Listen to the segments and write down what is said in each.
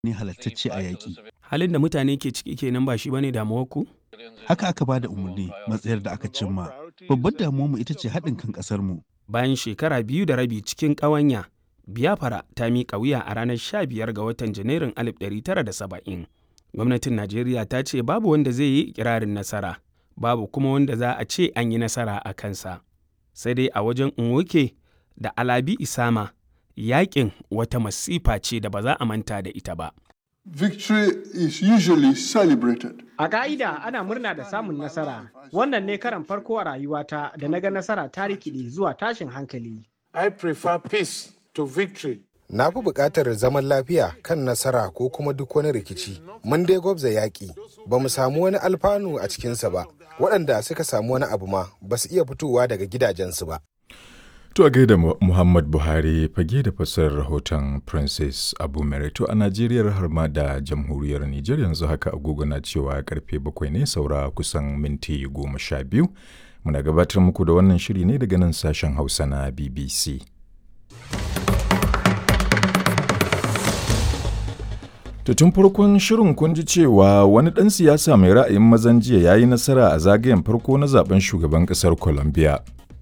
ne halattacce a yaƙi. Halin da mutane ke ciki kenan ba shi bane damuwar ku? Haka aka ba da umarni matsayar da aka cimma. Babbar damuwarmu ita ce haɗin kan ƙasarmu. Bayan shekara biyu da rabi cikin ƙawanya, Biafra ta miƙa wuya a ranar 15 ga watan Janairun 1970. Gwamnatin Najeriya ta ce babu wanda zai yi ikirarin nasara, babu kuma wanda za a ce an yi nasara a kansa. Sai dai a wajen Nwoke da Alabi Isama, yaƙin wata masifa ce da ba za a manta da ita ba. Victory is usually celebrated. A ƙa'ida ana murna da samun nasara. Wannan ne karan farko a rayuwata da na ga nasara ta rikide zuwa tashin hankali. I prefer peace to victory. Na fi buƙatar zaman lafiya kan nasara ko kuma duk wani rikici. Mun dai gwabza yaƙi, ba mu samu wani alfanu a cikinsa ba. Waɗanda suka samu wani abu ma ba su iya fitowa daga gidajensu ba. To a gaida Muhammad Buhari fage da fassarar rahoton Princess Abu Merito a Najeriya har ma da jamhuriyar Nijar yanzu haka agogo na cewa karfe bakwai ne saura kusan minti goma sha biyu. Muna gabatar muku da wannan shiri ne daga nan sashen Hausa na BBC. To tun farkon shirin kun ji cewa wani ɗan siyasa mai ra'ayin mazan jiya ya yi nasara a zagayen farko na zaben shugaban ƙasar Colombia.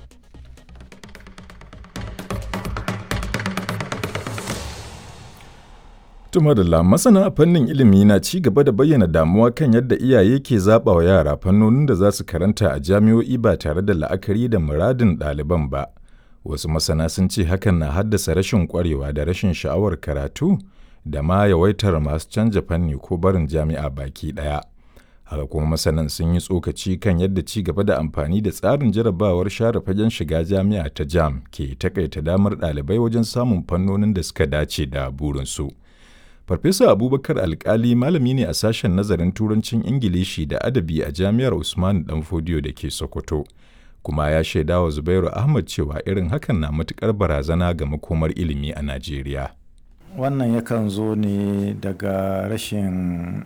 Tumadala masana a fannin ilimi na ci gaba da bayyana damuwa kan yadda iyaye ke zaɓa wa yara fannonin da za su karanta a jami'o'i ba tare da la'akari da muradin ɗaliban ba. Wasu masana sun ce hakan na haddasa rashin ƙwarewa da rashin sha'awar karatu da ma yawaitar masu canja fanni ko barin jami'a baki ɗaya. Haka kuma masanan sun yi tsokaci kan yadda ci gaba da amfani da tsarin jarabawar share fagen shiga jami'a ta jam ke takaita damar ɗalibai wajen samun fannonin da suka dace da burinsu. Farfesa Abubakar Alkali malami ne a sashen nazarin Turancin Ingilishi da Adabi a Jami'ar Usman Danfodiyo da ke Sokoto. Kuma ya shaida wa Zubairu Ahmad cewa irin hakan na matukar barazana ga makomar ilimi a Najeriya. Wannan yakan zo ne daga rashin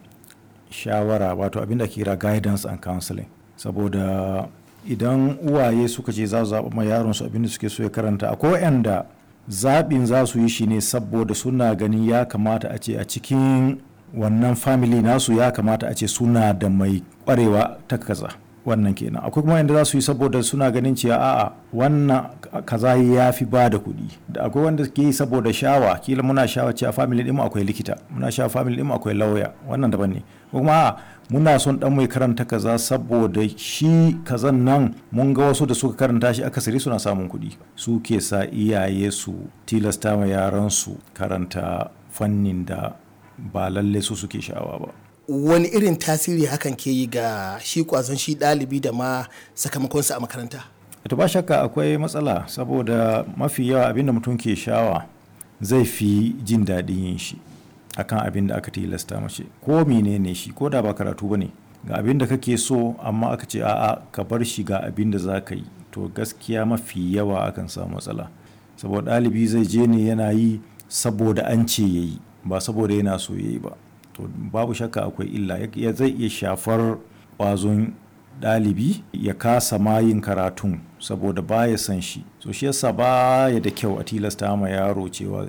shawara wato abin da kira guidance and counseling. Saboda idan uwaye suka ce za su zaɓa ma yaronsu abin da suke so ya karanta akwai waɗanda zaɓin za su yi shi ne saboda suna ganin ya kamata a ce a cikin wannan family nasu ya kamata a ce suna da mai ƙwarewa ta kaza wannan kenan akwai kuma yadda za su yi saboda suna ganin cewa a'a wannan kaza ya fi ba da kuɗi da akwai wanda ke yi saboda shawa kila muna shawa cewa family ɗin akwai likita muna shawa family ɗin akwai lauya wannan daban ne kuma a'a muna son dan mai karanta kaza saboda shi kazan nan mun ga wasu da suka karanta shi akasari suna samun kuɗi su ke sa iyaye su tilasta ma yaran su karanta fannin da ba lalle su suke sha'awa ba wani irin tasiri hakan ke yi ga shi kwazon shi ɗalibi da ma sakamakonsa a makaranta to ba shakka akwai matsala saboda mafi yawa abinda mutum ke shawa zai fi jin daɗin yin shi akan abin da aka tilasta mace ko menene shi ko da ba karatu bane ga abin da kake so amma aka ce a'a ka bar shi ga abin da za ka yi to gaskiya mafi yawa akan samu matsala saboda ɗalibi zai je ne yana yi saboda an ce ya yi ba saboda yana so ya yi ba to babu shakka akwai illa ya zai iya shafar ƙwazon ɗalibi ya kasa ma yin karatun saboda baya san shi so shi yasa baya da kyau a tilasta ma yaro cewa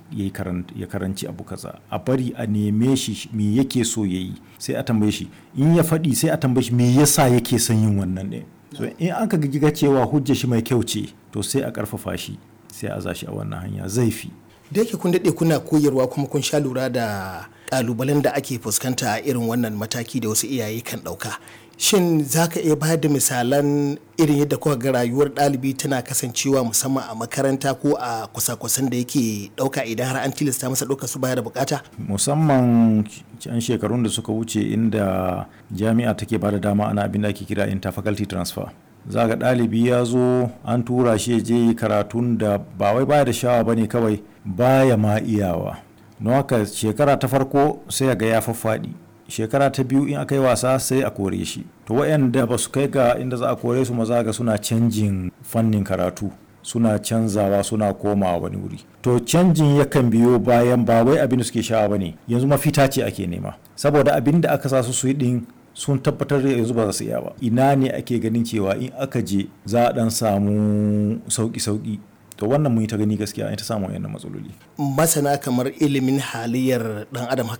ya karanci abu kaza a bari a neme shi me yake so ya yi sai a tambaye shi in ya faɗi sai a tambaye shi me yasa yake son yin wannan ne so in aka ga cewa hujja shi mai kyau ce to sai a ƙarfafa shi sai a zashi a wannan hanya zai fi da yake kun daɗe kuna koyarwa kuma kun sha lura da ƙalubalen da ake fuskanta a irin wannan mataki da wasu iyaye kan ɗauka shin za ka iya bayar da misalan irin yadda kuka ga rayuwar ɗalibi tana kasancewa musamman a makaranta ko a kusa-kusan da yake ɗauka idan har an tilasta masa ɗauka su baya da bukata musamman can shekarun da suka wuce inda jami'a take ba da dama ana abin da ake kira interfaculty transfer za ga ɗalibi ya zo an tura shi je karatun da ba wai baya da shawa ba ne kawai baya ma iyawa don haka shekara ta farko sai ga ya faffaɗi shekara ta biyu in aka yi wasa sai a kore shi to waɗanda ba su kai ga inda za a kore su maza ga suna canjin fannin karatu suna canzawa suna komawa wani wuri to canjin yakan biyo bayan ba wai abin da suke shawa ba ne yanzu mafita ce ake nema saboda abin da aka sa su su yi din sun tabbatar da yanzu ba za su iya ba ina ne ake ganin cewa in aka je za a dan samu sauki sauki to wannan mun yi ta gani gaskiya an ta samu wayannan matsaloli masana kamar ilimin halayyar dan adam